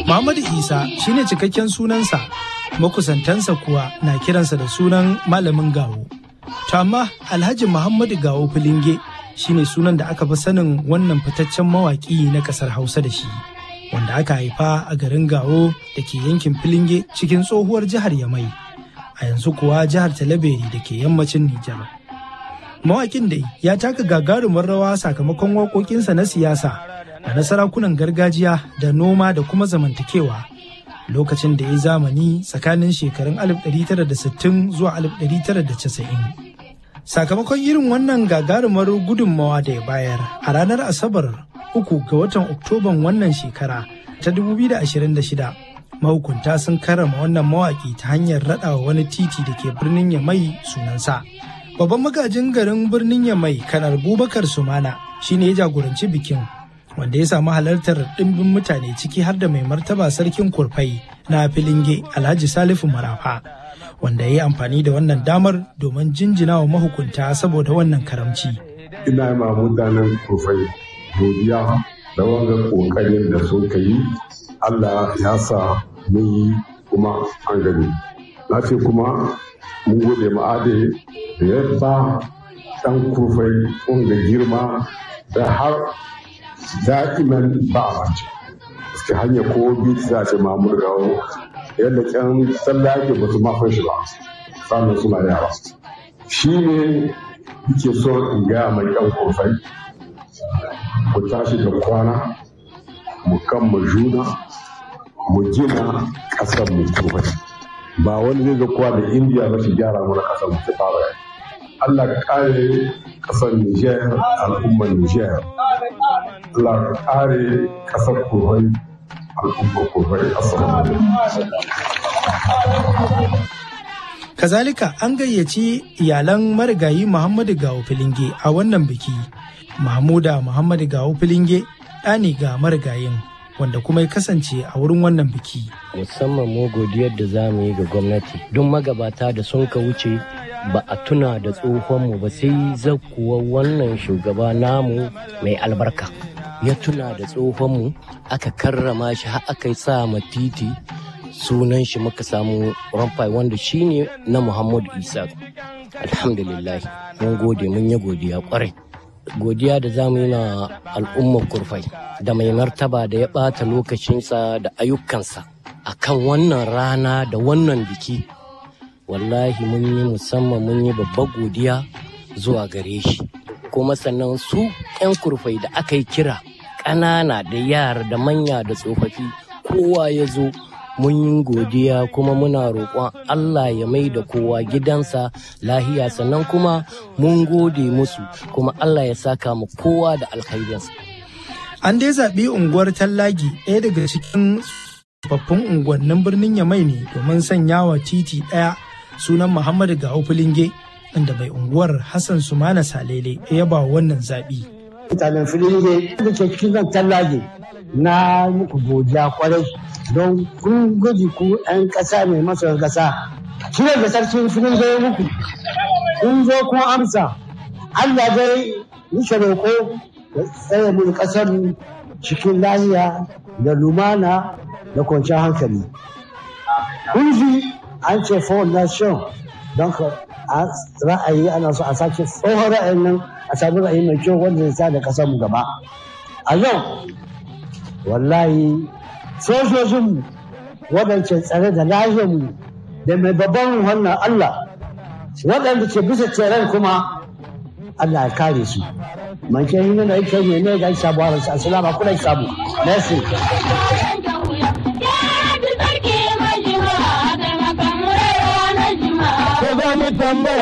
Muhammadu Isa shine cikakken sunansa, makusantansa kuwa na kiransa da sunan malamin gawo. To amma Alhaji Muhammadu Gawo Filinge shine sunan da aka fi sanin wannan fitaccen mawaƙi na ƙasar Hausa da shi. Wanda aka haifa a garin Gawo da ke yankin Filinge cikin tsohuwar jihar Yamai. A yanzu kuwa jihar Talabere da ke yammacin Nijar. Mawaƙin dai ya taka gagarumar rawa sakamakon waƙoƙinsa na siyasa da na sarakunan gargajiya da noma da kuma zamantakewa lokacin da ya zamani tsakanin shekarun 1960 zuwa 1990. Sakamakon irin wannan gagarumar gudunmawa da ya bayar a ranar Asabar uku ga watan Oktoban wannan shekara ta 2026 mahukunta sun karrama wannan mawaƙi ta hanyar raɗawa wani titi da ke birnin Yamai sunansa. Babban magajin garin birnin Yamai kanar Bubakar Sumana shine ya jagoranci bikin wanda ya samu halartar ɗimbin mutane ciki har da mai martaba sarkin kurfai na filinge alhaji salifu marafa wanda ya yi amfani da wannan damar domin jinjina wa mahukunta saboda wannan karamci. ina ma mutanen kurfai godiya da wanga kokarin da sun yi allah ya sa mun yi kuma an gani na ce kuma mun gode ma'ade da ya ba ɗan kurfai wanga girma da har da'iman ba a mace suke hanyar ko biti za a ce mamur gawo yadda kyan tsallake ba su mafin shi ba sannan suna yara shi ne yake so in gaya mai kyan kofai ku tashi da kwana mu kan mu juna mu gina ƙasar mu kofai ba wani zai zakuwa da indiya ba shi gyara mana ƙasar mu ta fara Allah kare ƙasar Nijar al'ummar Nijar Allah kare kasar kurai al'ummar kurai Kazalika an gayyaci iyalan marigayi Muhammadu Gawo Filinge a wannan biki. Mahmuda Muhammadu Gawo Filinge ɗani ga marigayin wanda kuma ya kasance a wurin wannan biki. Musamman mu godiyar da za mu yi ga gwamnati don magabata da sun ka wuce ba a tuna da tsohonmu ba sai zakuwa wannan shugaba namu mai albarka. ya tuna da tsohonmu aka karrama shi har aka sa ma titi sunan shi muka samu ramfai wanda shine na muhammadu isa alhamdulillah mun gode mun yi godiya kwarai godiya da za mu yi na al'ummar kurfai da mai martaba da ya ɓata lokacinsa da ayyukansa a kan wannan rana da wannan biki wallahi mun yi musamman mun yi babbar godiya zuwa gare shi kuma sannan su 'yan kurfai da aka yi kira ƙanana da yara da manya da tsofaffi kowa ya zo mun yi godiya kuma muna roƙon Allah ya mai da kowa gidansa lahiya sannan kuma mun gode musu kuma Allah ya saka mu kowa da alkhairinsa. An dai zaɓi unguwar Tallagi ɗaya daga cikin tsofaffin unguwannin birnin Yamai ne domin sanya wa titi ɗaya sunan Muhammadu Gawo Filinge inda mai unguwar Hassan Sumana Salele ya ba wannan zaɓi. Mutanen Filinge da ke cikin zan Tallagi na muku godiya kwarai don kun guji ku 'yan ƙasa mai masoyan ƙasa. Kira da sarkin Filinge ya muku. Kun zo kun amsa. Allah dai nike roƙo ya tsaye mu ƙasar cikin lahiya da lumana da kwanciyar hankali. Kun ji an ce for nation don ka ra'ayi ana so a sake tsohon ra'ayin nan a sami ra'ayi mai kyau wanda zai sa da kasar mu gaba a yau wallahi sojojinmu waɗanda tsare da lahiyarmu da mai babban wannan Allah waɗanda ke bisa tseren kuma Allah ya kare su manke yi nuna ita ne ne ga sabuwar su assalamu alaikum sabu merci tambaya